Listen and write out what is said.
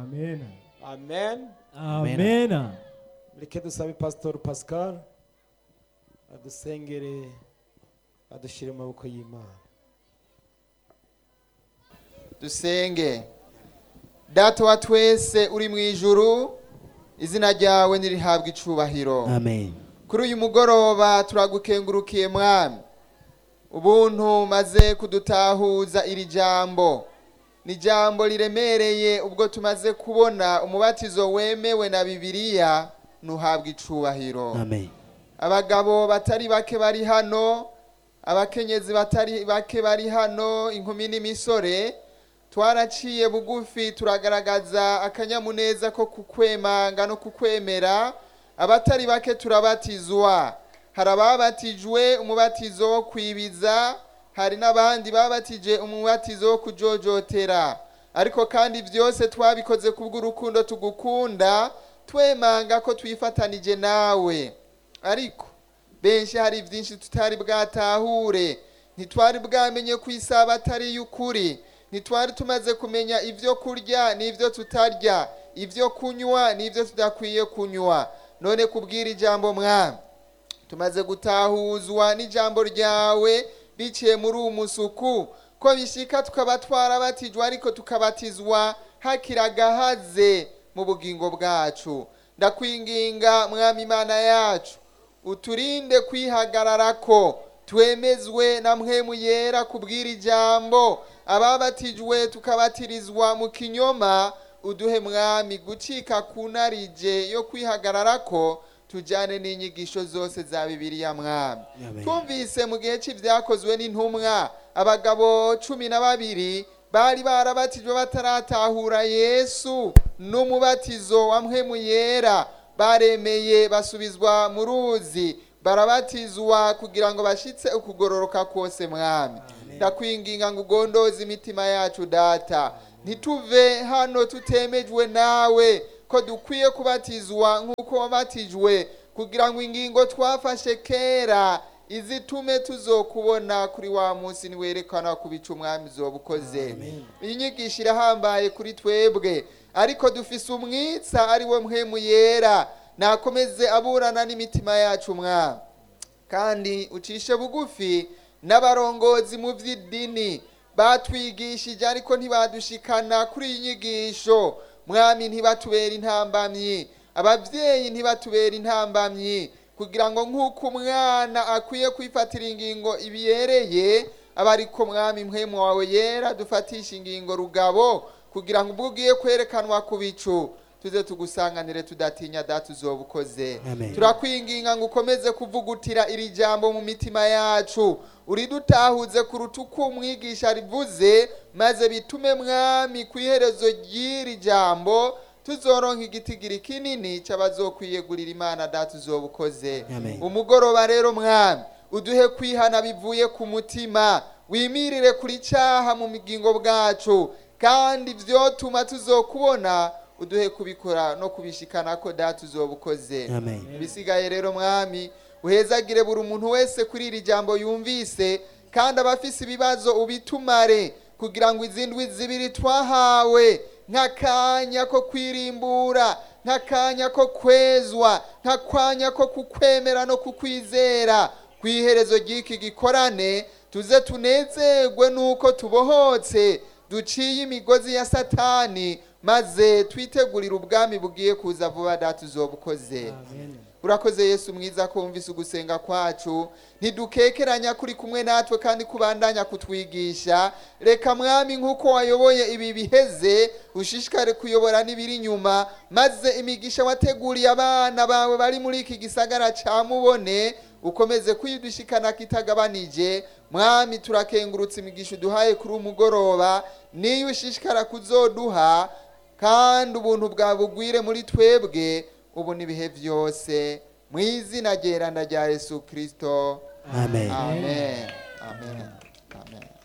amen amen amen mureke dusabe pasitori pascal adusengere adushyire mu maboko y'imana dusenge data wa twese uri mu ijuru izina ryawe nirihabwa icubahiro amen kuri uyu mugoroba turagukengurukiye mwami ubuntu maze kudutahuza iri jambo ni jambo riremereye ubwo tumaze kubona umubatizo wemewe na bibiliya ntuhabwa icubahiro amen abagabo batari bake bari hano abakenyezi batari bake bari hano inkumi n'imisore twaraciye bugufi turagaragaza akanyamuneza ko kukwemanga no kukwemera abatari bake turabatizwa hari ababatijwe umubatizo wo kwibiza hari n'abandi babatije umubatizo wo kujojotera ariko kandi byose twabikoze kubw'urukundo tugukunda twemanga ko twifatanije nawe ariko benshi hari byinshi tutari bwatahure ntitwari bwamenye ku isaba atari y'ukuri ntitwari tumaze kumenya ibyo kurya n'ibyo tutarya ibyo kunywa n'ibyo tudakwiye kunywa none kubwira ijambo mwami tumaze gutahuzwa n'ijambo ryawe biciye muri uwo musuku ko bishika tukaba twarabatijwe ariko tukabatizwa hakiri agahaze mu bugingo bwacu ndakwinginga mwami imana yacu uturinde kwihagarara ko twemezwe na mpwemu yera kubwira ijambo ababatijwe tukabatirizwa mu kinyoma uduhe mwami gucika ku narije yo kwihagarara ko tujyane n'inyigisho zose za bibiliya mwami Amen. twumvise mu gihe cy'ibyakozwe n'intumwa abagabo cumi na babiri bari barabatijwe bataratahura yesu n'umubatizo wa mpwemu yera baremeye basubizwa mu ruzi barabatizwa kugira ngo bashitse ukugororoka kose mwami ndakwinginga ngo ugondoze imitima yacu data ntituve hano tutemejwe nawe ko dukwiye kubatizwa nk'uko wabatijwe kugira ngo ingingo twafashe kera izitume tuzokubona kuri wa munsi niwerekana ku bicu umwami zoba ukoze iyi nyigisho irahambaye kuri twebwe ariko dufise umwitsa ari we mpwemu yera nakomeze aburana n'imitima yacu mwami kandi ucishe bugufi n'abarongozi mu by'idini batwigishije ariko ntibadushikana kuri iyi nyigisho mwami ntibatubera intambamyi ababyeyi ntibatubera intambamyi kugira ngo nk'uko umwana akwiye kwifatira ingingo ibiyereye aba ariko mwami mpwemu wawe yera dufatisha ingingo rugabo kugira ngo ubwo ugiye kwerekanwa ku bicu tuze tugusanganire tudatinya data uzoba ukoze Amen. turakwinginga ngo ukomeze kuvugutira iri jambo mu mitima yacu uridutahuze kuruta uko umwigisha rivuze maze bitume mwami ku iherezo ry'iri jambo tuzoronka igitigiri kinini cy'abazokwiyegurira imana data uzoba ukoze Amen. umugoroba rero mwami uduhe kwihana bivuye ku mutima wimirire kuri cyaha mu bugingo bwacu kandi vyotuma tuzokubona uduhe kubikora no kubishikana ko data uzoba ukoze Amen. bisigaye rero mwami uhezagire buri muntu wese kuri iri jambo yumvise kandi abafise ibibazo ubitumare kugira ngo izindwi zibiri twahawe nk'akanya ko kwirimbura nk'akanya ko kwezwa nk'akanya ko kukwemera no kukwizera ku iherezo ry'iki gikorane tuze tunezerwe n'uko tubohotse duciye imigozi ya satani maze twitegurire ubwami bugiye kuza vuba data uzoba ukoze urakoze yesu mwiza ko wumvise ugusenga kwacu ntidukekeranya kuri kumwe natwe kandi kubandanya kutwigisha reka mwami nk'uko wayoboye ibi biheze ushishikare kuyobora n'ibiri inyuma maze imigisha wateguriye abana bawe bari muri iki gisagara cya mubone ukomeze kuyidushikana kitagabanije mwami turakengurutse imigisha uduhaye kuri umugoroba niyo ushishikara kuzoduha kandi ubuntu bwawe bugwire muri twebwe ubu n'ibihe byose mu izina ryeranda rya yesu kirisito amen amen amen amen